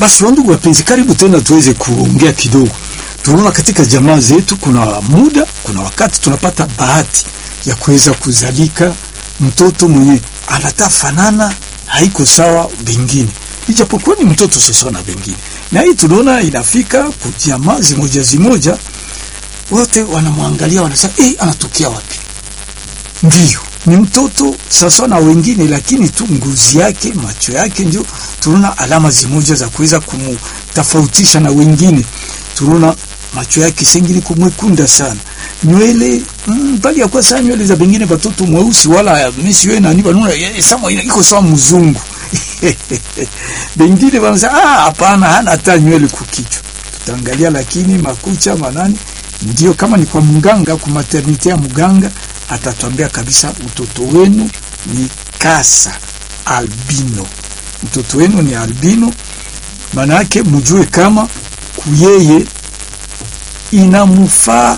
Basi wandugu wapenzi, karibu tena tuweze kuongea kidogo. Tunaona katika jamaa zetu kuna muda, kuna wakati tunapata bahati ya kuweza kuzalika mtoto mwenye anatafanana haiko sawa bengine, ijapokuwa ni mtoto sasa na bengine, na hii tunaona inafika kujamaa zimoja zimoja, wote wanamwangalia wanasema, eh, anatokea wapi? Ndiyo, ni mtoto sasa na wengine, lakini tu ngozi yake, macho yake, ndio tunaona alama zimoja za kuweza kumtofautisha na wengine. Tunaona macho yake sengine kumwekunda sana, nywele mm, bali ya kwa sana nywele za bengine watoto mweusi, wala misi wewe nani banuna sama iko sawa mzungu bengine wanasema ah, hapana, hana hata nywele kukichwa. Tutaangalia lakini makucha manani, ndio kama ni kwa mganga, kwa maternite ya mganga atatuambia kabisa mtoto wenu ni kasa albino, mtoto wenu ni albino. Maana yake mjue kama kuyeye inamufaa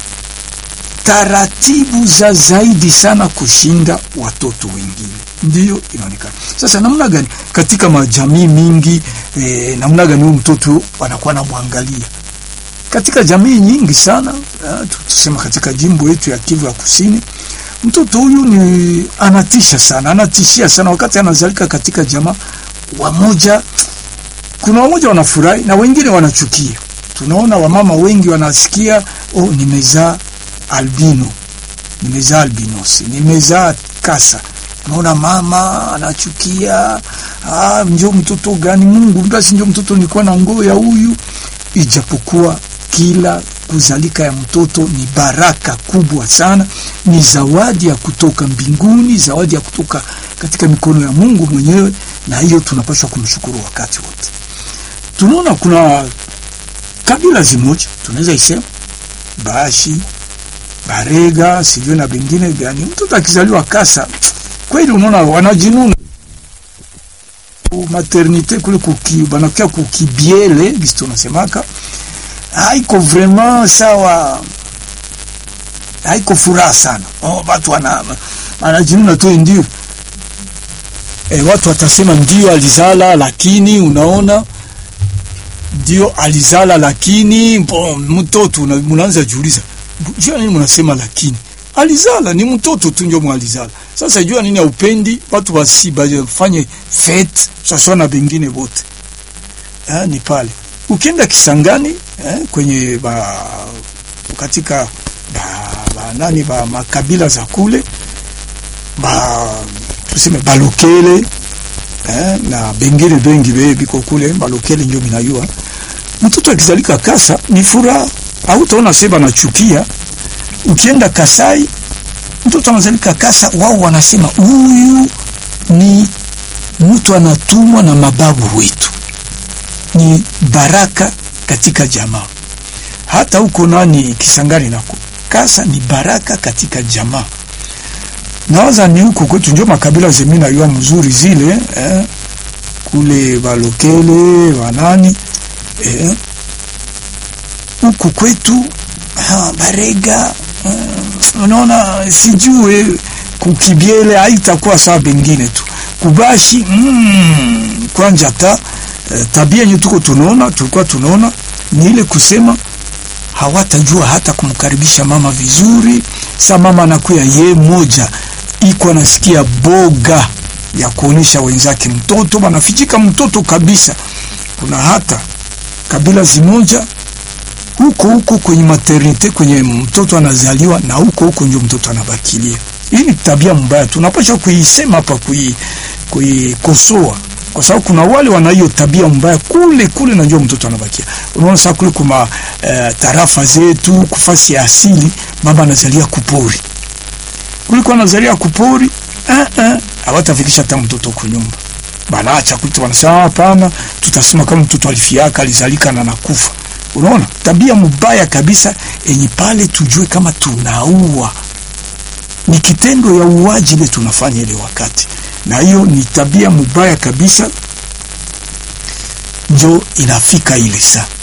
taratibu za zaidi sana kushinda watoto wengine, ndiyo inaonekana sasa. Namna gani katika majamii mingi eh, namna gani huyu mtoto wanakuwa namwangalia katika jamii nyingi sana uh, tusema katika jimbo yetu ya Kivu ya Kusini, mtoto huyu ni anatisha sana, anatishia sana wakati anazalika katika jamaa. Wamoja, kuna wamoja wanafurahi na wengine wanachukia. Tunaona wamama wengi wanasikia, oh, nimezaa albino, nimezaa albinosi, nimezaa kasa. Unaona mama anachukia, ah, njo mtoto gani? Mungu basi, njo mtoto nilikuwa na ngoo ya huyu, ijapokuwa kila kuzalika ya mtoto ni baraka kubwa sana, ni zawadi ya kutoka mbinguni, zawadi ya kutoka katika mikono ya Mungu mwenyewe, na hiyo tunapaswa kumshukuru wakati wote. Tunaona kuna kabila zimoja tunaweza isema Bashi, Barega, sivyo na bengine gani, mtoto akizaliwa kasa, kweli unaona wanajinuna maternite kule kuki banakia kukibiele gisi tunasemaka haiko vraiment sawa, haiko furaha sana. Oh, watu wana wanajinuna tu ndio. E, watu watasema ndio alizala, lakini unaona ndio alizala, lakini mtoto mnaanza jiuliza, jua nini mnasema lakini alizala ni mtoto tu ndio mwalizala. Sasa jua nini aupendi watu basi bafanye fete sasa na bengine wote eh, ni pale ukienda Kisangani eh, kwenye ba, katika ba, ba, nani ba makabila za kule ba tuseme balokele eh, na bengine bengi be biko kule balokele ndio minayua mtoto akizalika kasa ni furaha, au utaona seba nachukia. Ukienda Kasai mtoto anazalika kasa, wao wanasema huyu ni mtu anatumwa na mababu wetu ni baraka katika jamaa. Hata huko nani Kisangani nako kasa ni baraka katika jamaa. Nawaza ni huko kwetu ndio makabila zemi na yua mzuri zile eh, kule balokele wanani eh, huku kwetu ha, barega eh, unaona sijue kukibiele haitakuwa sawa bengine tu kubashi mm, kwanja ta tabia yenye tuko tunaona tulikuwa tunaona ni ile kusema hawatajua hata kumkaribisha mama vizuri. Sa mama anakuya ye moja iko anasikia boga ya kuonyesha wenzake mtoto banafichika mtoto kabisa. Kuna hata kabila zimoja huko huko kwenye maternite kwenye mtoto anazaliwa na huko huko ndio mtoto anabakilia. Hii ni tabia mbaya, tunapaswa kuisema hapa, kuikosoa kwa sababu kuna wale wana hiyo tabia mbaya kule kule, na njoo mtoto anabakia. Unaona sasa kule kuma uh, tarafa zetu kufasi ya asili, mama anazalia kupori kule kwa anazalia kupori eh eh, hawatafikisha hata mtoto kwa nyumba, banaacha kule, wanasema hapana, tutasema kama mtoto alifiaka alizalika na nakufa. Unaona tabia mbaya kabisa, enye pale tujue kama tunaua, ni kitendo ya uwaji ile tunafanya ile wakati na hiyo ni tabia mubaya kabisa, njo inafika ile saa